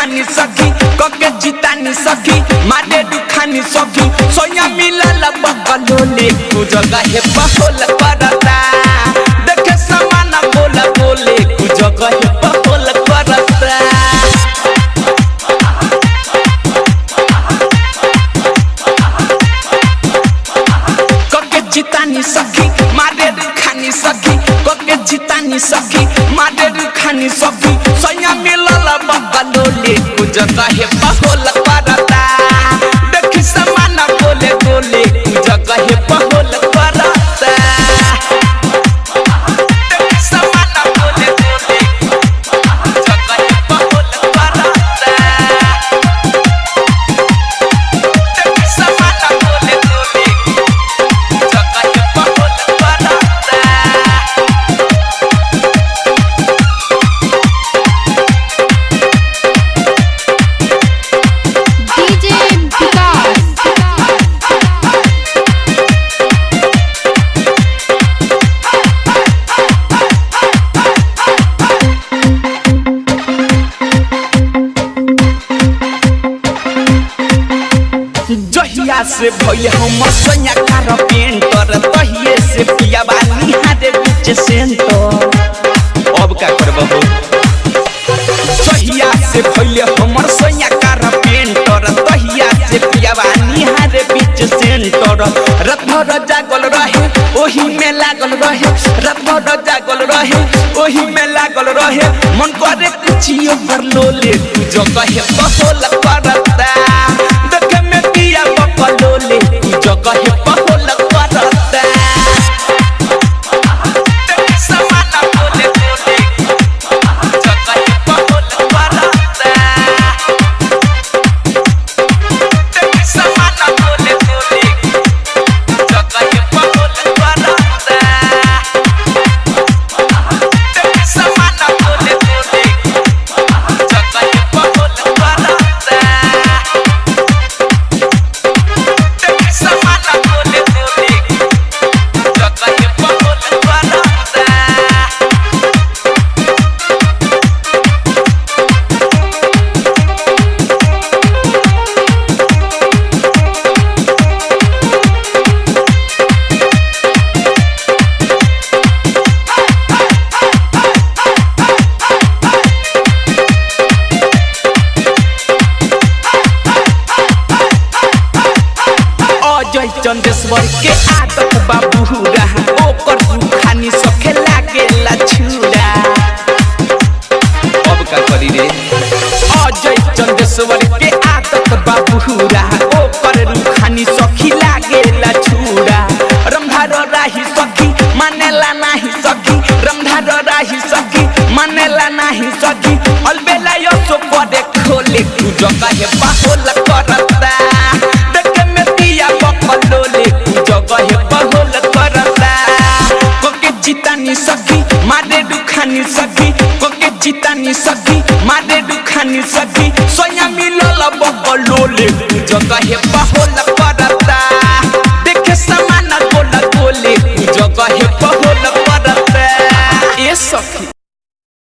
दुखानी सखी कके जितानी सखी मारे दुखानी सखी सोया मिलल बकलोले कु जगह हे बहोल करता देखे समान बोला बोले कु जगह हे बहोल करता कके जितानी सखी मारे खानी सखी कके जितानी सखी मारे खानी सखी सैया मिलल बकलोले कु जगह हे बहोल करता देखी समान बोले बोले कु जगह हे बहोल करता देखी समान बोले बोले कु जगह हे बहोल करता देखी समान बोले बोले जगह हे बहोल करता DJ विकास जहिया से भइले हम सैया कार पेंटर तहिए से पिया बानी हारे बीच सेंटर अब का करबहो जहिया से भइले हमर सैया कार पेंटर तहिया से पिया बानी हारे बीच सेंटर रात भर जागल रहे ओही में लागल रहे रात भर जागल रहे ओही में लागल रहे मन करे कुछियो कर लोले तू जगह है बहोल करता देखे में पिया बकलोले तू जगह है बहोल करता देखे समान बोले बोले जगह है बहोल करता देखे समान बोले बोले जगह है बहोल करता देखे समान बोले बोले जगह है बहोल करता देखे समान बोले बोले जगह है बहोल करता अजय चंदेश्वर के आदत बाबू रहा ओकर रुखानी सखे लागेला छुरा अब का करी रे अजय चंदेश्वर के आदत बाबू रहा ओकर रुखानी सखी लागेला छुरा रंधार राही सखी मानेला नाही सखी रंधार राही सखी मानेला नाही सखी अलबेला यो सो करे खोले तू जगह है बाहोल करता देखे में पिया बकलोले तू जगह है बाहोल करता कोके जितानी सखी मारे दुखानी सखी कोके जितानी सखी मारे दुखानी सखी सोया मिलल बकलोले तू जगह है बाहोल करता